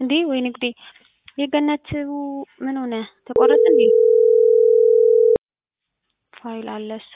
እንዴ ወይኔ ጉዴ! የገነት ምን ሆነ? ተቆረጠ እንዴ? ፋይል አለ እሱ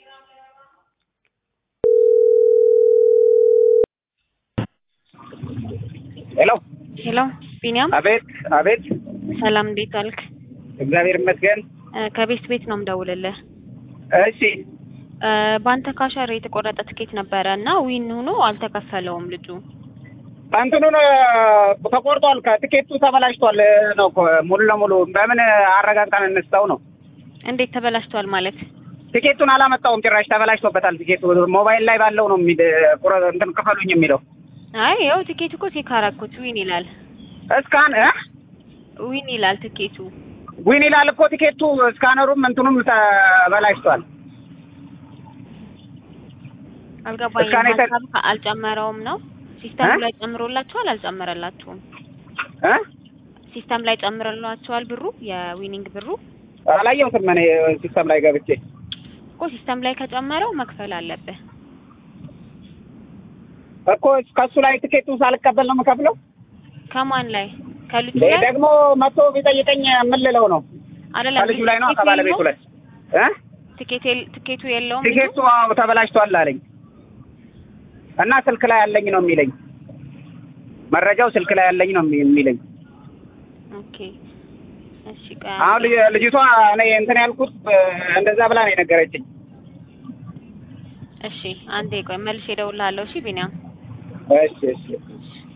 ሄሎ ሄሎ ቢኒያም አቤት አቤት ሰላም እንዴት ዋልክ? እግዚአብሔር ይመስገን እ ከቤት ቤት ነው የምደውልልህ። እሺ እ በአንተ ካሸር የተቆረጠ ትኬት ነበረ እና ዊን ሆኖ አልተከፈለውም ልጁ። እንትኑን ተቆርጧል ከትኬቱ ተበላሽቷል ነው እኮ ሙሉ ለሙሉ በምን አረጋግጠን እንስተው ነው እንዴት ተበላሽቷል ማለት? ቲኬቱን አላመጣውም ጭራሽ ተበላሽቶበታል ቲኬቱ ሞባይል ላይ ባለው ነው የሚል ቁረ እንትን ክፈሉኝ የሚለው አይ ያው ትኬቱ እኮ ቼክ አደረኩት ዊን ይላል። እስካን እ ዊን ይላል ትኬቱ። ዊን ይላል እኮ ቲኬቱ ስካነሩም እንትኑም ተበላሽቷል አልገባኝም። እስካን የተ- ሀሳብ አልጨመረውም ነው ሲስተም እ? ላይ ጨምሮላችኋል? አልጨመረላችሁም? እ ሲስተም ላይ ጨምረላችኋል ብሩ የዊኒንግ ብሩ አላየሁትም እኔ ሲስተም ላይ ገብቼ እኮ ሲስተም ላይ ከጨመረው መክፈል አለብህ። እኮ ከሱ ላይ ቲኬቱን ሳልቀበል ነው የምከፍለው ከማን ላይ ከልጁ ይሄ ላይ ደግሞ መጥቶ ቢጠይቀኝ የምልለው ነው አይደለም። ከልጁ ላይ ነው ትኬቱ ከባለቤቱ ላይ እ ትኬት የለ- ትኬቱ የለውም ልጁ? ቲኬቱ አዎ ተበላሽቷል አለኝ እና ስልክ ላይ ያለኝ ነው የሚለኝ መረጃው ስልክ ላይ ያለኝ ነው የሚ- የሚለኝ ኦኬ እሺ ቆይ አሁን አንዴ። ልጅ- ልጅቷ እኔ እንትን ያልኩት እ፣ እንደዛ ብላ ነው የነገረችኝ እሺ አንዴ ቆይ መልሼ እደውልልሃለሁ። እሺ ቢኒያም እሺ እሺ